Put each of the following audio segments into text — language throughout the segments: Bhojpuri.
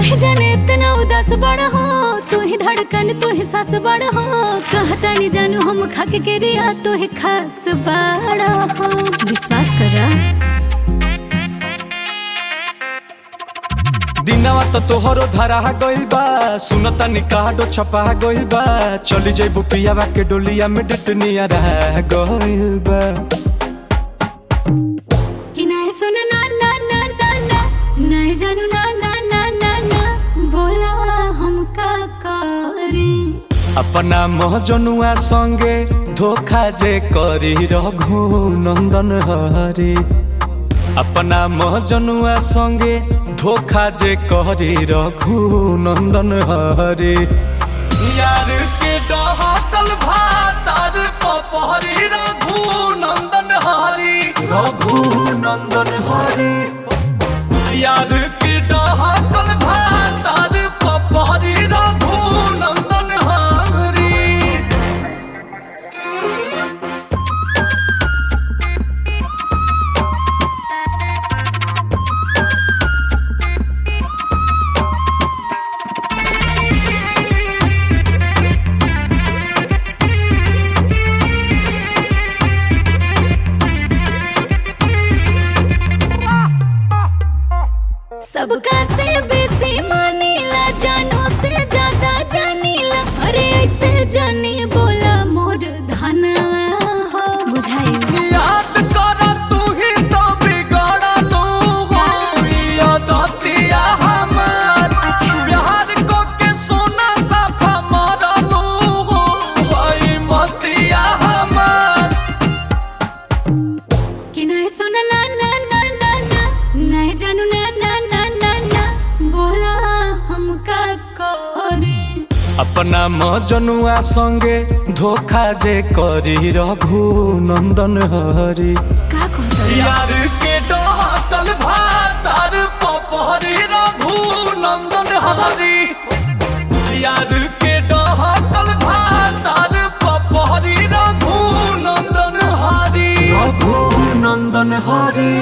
काहे जाने इतना उदास बड़ हो तू ही धड़कन तू ही सास बड़ हो कहता नहीं जानू हम खाके के रिया तू ही खास बड़ हो विश्वास करा दिनवा तो तोहरो धरा गइल बा सुनता निकाडो छपा गइल बा चली जइबू पियावा के डोलिया में डटनिया रह गइल बा कि नहीं सुन ना ना ना ना ना नहीं जानू ना ना ना ना ना बोला हम का करी अपना महजनुआ संगे धोखा जे करी रघु नंदन हरे अपना महजनुआ संगे धोखा जे करी रघु नंदन हरे यार के डहकल भातार पपहरी रघु नंदन हरी रघु नंदन हरी यार के डहकल भातार पपहरी रघु नंदन हरी सबका से बेसी मानीला जानो से ज्यादा जानीला अरे ऐसे जानी बोला मोर धनवा हो बुझाई याद कर तू ही तो बिगड़लू हो यादतिया हमार अच्छा प्यार को के सोना साफा मरलू हो भाई मतिया हमार कि नहीं सुन ना ना ना ना ना नहीं जानू ना ना ना ना ना बोला हमका करे अपना मजनुआ संगे धोखा जे करी रघु नंदन हरी का कहता यार के डहकल भातार पपहरी रघु नंदन हरी यार के डहकल भातार पपहरी रघु नंदन हरी रघु नंदन हरी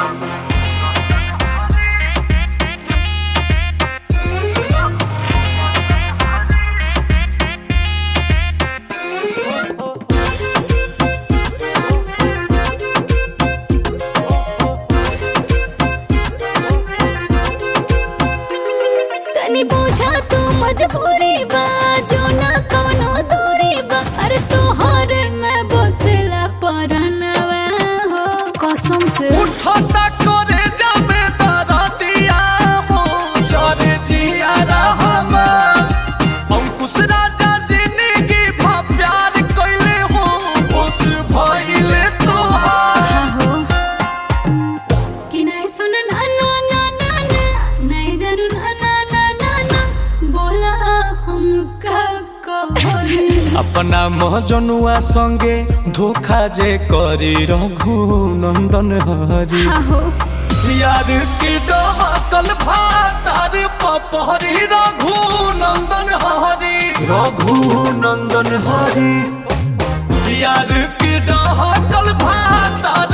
तनी पूछा तू मजबूरी बा जो ना कवनो दूरी बा अरे तोहर में बसेला परनवा हो कसम से उठता करे जाबे तारा दिया हो जरे जिया रहमान अंकुश राजा जिंदगी भा प्यार कइले हो उस भइले तोहार हा हो कि नहीं सुन ना ना ना ना ना नहीं जानू ना ना ना ना ना बोला हम का कहोरी अपना महजनुआ संगे धोखा जे करी रघु नंदन हरी हा हो यार की डहकल भातार पपहरी रघु नंदन हरी रघु नंदन हरी यार की डहकल भातार